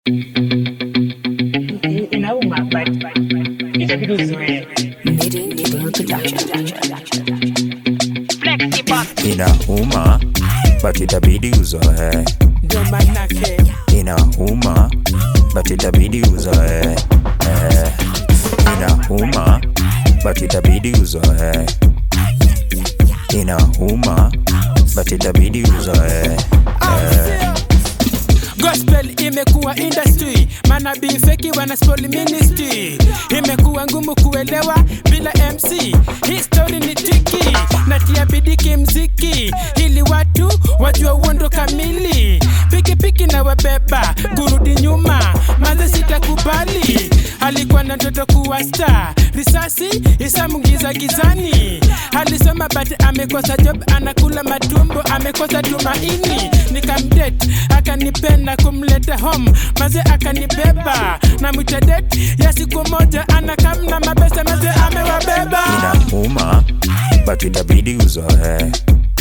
inauma but itabidi uzoee. inauma but itabidi uzoe Ndio manake inauma but itabidi uzoe eh. inauma but itabidi uzoe inauma but itabidi uzoe gospel imekuwa industry, manabii feki wana spoil ministry. Imekuwa ngumu kuelewa bila MC, history ni tiki, natia bidii kimziki ili watu wajua uondo kamili. Pikipiki na wabeba kurudi nyuma, manze sitakubali. Alikuwa na ndoto kuwa star, risasi isamungiza gizani. Alisoma but amekosa job, anakula matumbo, amekosa tumaini. Nikamdate akanipenda kumleta home, maze akanibeba na mwitadet ya siku moja, anakamna mabesa, maze amewabeba. inauma but itabidi uzoe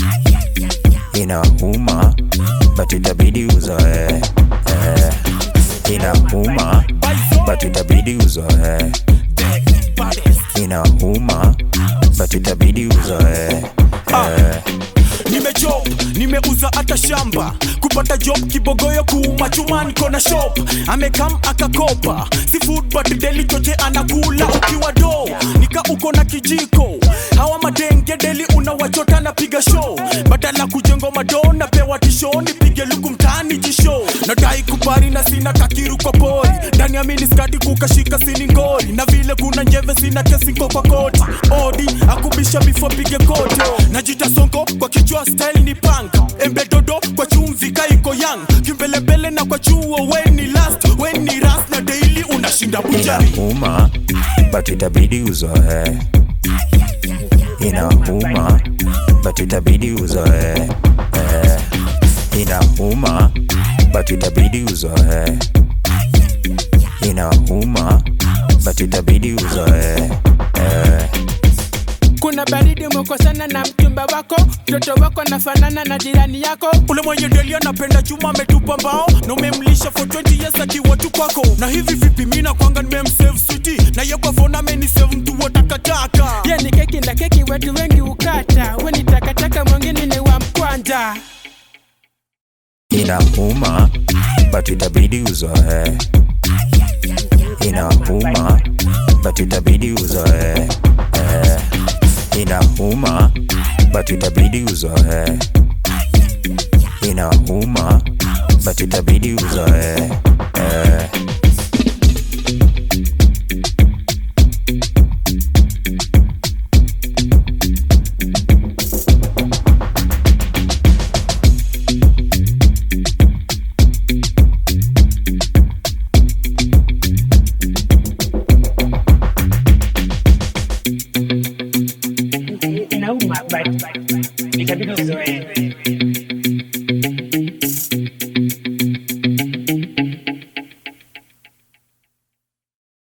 inauma but itabidi uzoe eh. inauma but itabidi uzoe inauma but itabidi uzoe eh. nimejob nimeuza hata shamba kupata job kibogoyo kuuma chuma niko na shop amekam akakopa si food but deli choche anakula ukiwa do nika uko na kijiko hawa madenge deli unawachota na piga show badala kujengo mado napewa tisho nipige luku mtaani jisho nadai kupari na sina kakiru kwa pori ndani ya miniskadi kukashika sini ngori na vile kuna njeve sina kesinko kwa koti odi akubisha before pige koto najita songo kwa kichwa style ni punk embedodo kwa chumvi kaiko yang kimbelembele na kwa chuo weni last weni ras na daily unashinda bujari inauma but itabidi uzoe inauma but itabidi uzoe eh. inauma but itabidi uzoe inauma but itabidi uzoe eh. Kuna baridi umekosana na mchumba wako, mtoto wako nafanana na jirani yako. ule mwenye deli anapenda chuma ametupa mbao na umemlisha for 20 years akiwa tu kwako na hivi vipi mina kwanga nimemsave switi na ye kwa phone amenisave mtu wa takataka Ye ni keki na keki, watu wengi ukata. We ni takataka, mwingine ni wa mkwanja. inauma but itabidi uzoe inauma but itabidi uzoe eh. inauma but itabidi uzoe inauma but itabidi uzoe eh. Inauma but itabidi uzoee.